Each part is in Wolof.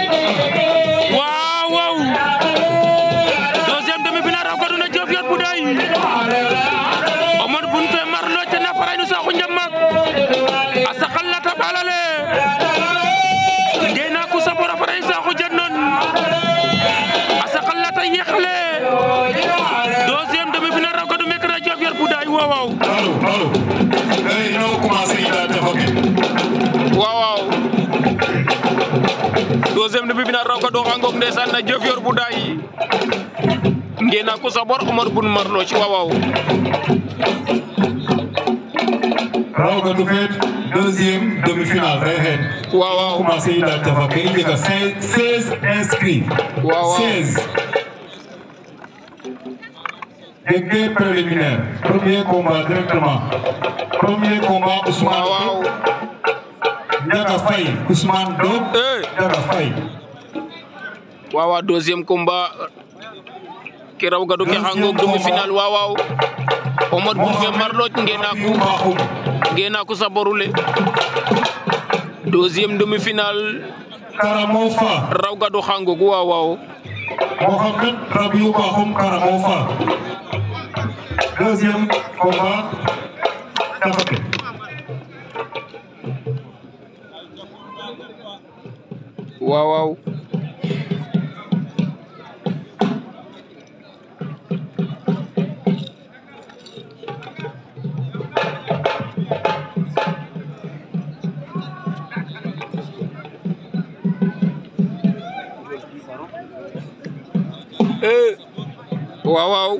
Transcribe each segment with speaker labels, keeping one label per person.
Speaker 1: waaw waaw deuxième demi-finale raw gadu na Diofior Bouday Omar bun fe marlo te na faray nu saxu njammak a saxal lata balale ngena ku sabora faray saxu jannon a saxal lata yexle deuxième demi-finale raw gadu mek na Diofior Bouday waaw waaw
Speaker 2: Allo, allo. Eh, ñoo commencé ida defoke.
Speaker 1: waaw waaw deuxième demi-finale raw gadu xangok ndeysaan na Diofior Bouday ngena ku sabor Omar bun marlo ci waaw waaw
Speaker 2: Rawga du feet deuxième demi-finale fay xeet.
Speaker 1: waaw waaw
Speaker 2: commencé ida defoke i njega 16 inscrits.
Speaker 1: waaw waaw
Speaker 2: 16. Jege préliminaire. Premier combat directement. Premier combat Ousmane
Speaker 1: waaw waaw
Speaker 2: Diop. Ndiaga Faye. Ousmane Diop.
Speaker 1: eh
Speaker 2: Ndiaga Faye.
Speaker 1: waaw waaw deuxième combat ke raw gadu ke xangok demi-finale waaw waaw Omar bun fe marloj ngena ku
Speaker 2: Bakhoum.
Speaker 1: ngena ku saborule deuxième demi-finale
Speaker 2: Karamo Fa.
Speaker 1: raw gadu xangok waaw waaw
Speaker 2: Mohamed Rabiou Bakhoum Karamo Fa. Deuxième combat. Defoke.
Speaker 1: waaw waaw eh waaw waaw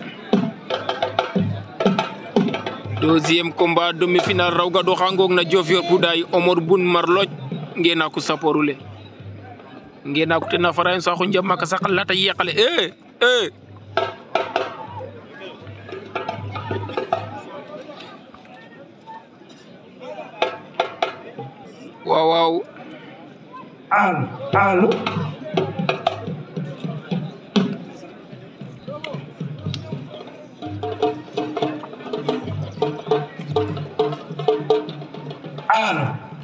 Speaker 1: deuxième combat demi-finale raw gadu xangok na Diofior Bouday Omar bun marloj ngena ku saporule ngena ku tena farayen saxu njam maka sakal lata yeqale eh eh waaw waaw
Speaker 2: Al. Al. Al.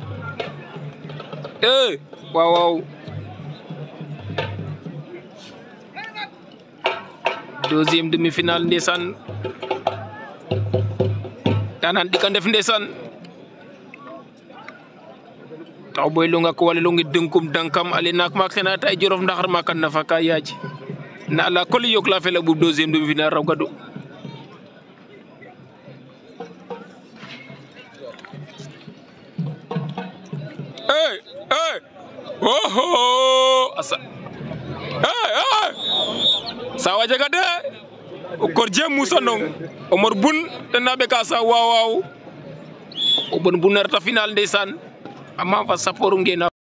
Speaker 1: eh waaw waaw deuxième demi-finale ndeysaan danan ɗika ndef ndeysaan taw boy longa ko wala longi denkum dankam ale nak mak sena tay jorof ndaxar makan nafa ka yaaji na ala koli yok la fela bu deuxième demi-finale raw gadu eh eh oho asa eh eh sawa jaga de o korje musa nong omar bun tena be ka sa waaw waaw o bon bunarta final ndeysaan amma fa saporu ngena